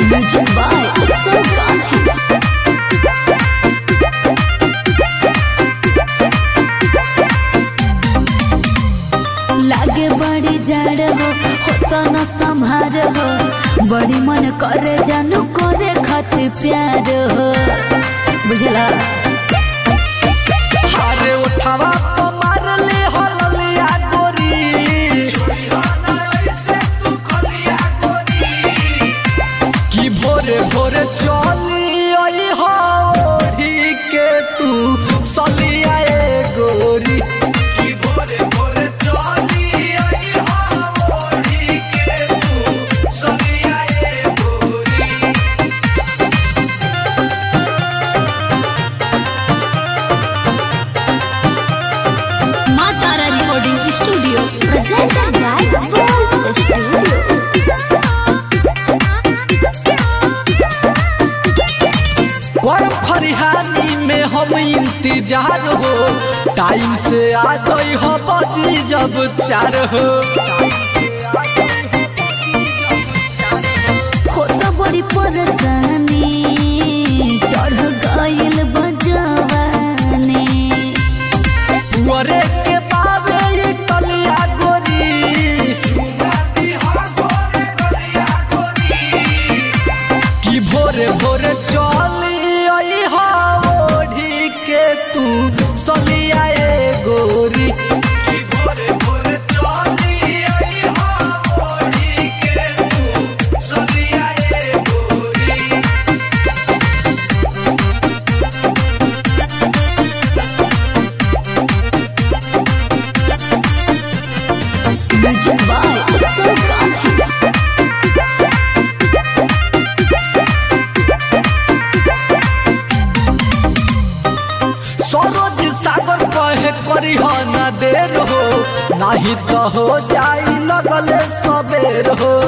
Music by Utsav Gandhi. लागे बड़ी जड़ हो होता न संभार हो बड़ी मन करे जानू करे खातिर प्यार हो बुझला हारे उठावा तो मार ले हो ललिया गोरी कि भोरे भोरे चली आई हो ओढ़ी के तू सलिया ए गोरी कि भोरे भोरे चली आई हो ओढ़ी के तू सलिया ए गोरी माँ Tara recording studio presented by Gold Studio. गरम खरिहानी में हम इंतजार हो टाइम से आ गई हो बजी जब चार हो होता बड़ी परेशानी चढ़ गइल बजवानी पुअरे के पावे ये कलिया गोरी कि भोरे भोरे चली आई हो ओढ़ी के तू सलिया ए गोरी कि भोरे भोरे चली आई हो ओढ़ी के तू सलिया ए गोरी Music by Utsav Gandhi. Saroj सागर कहे करी हो ना देर हो नहीं तो हो जाई लगले सबेर हो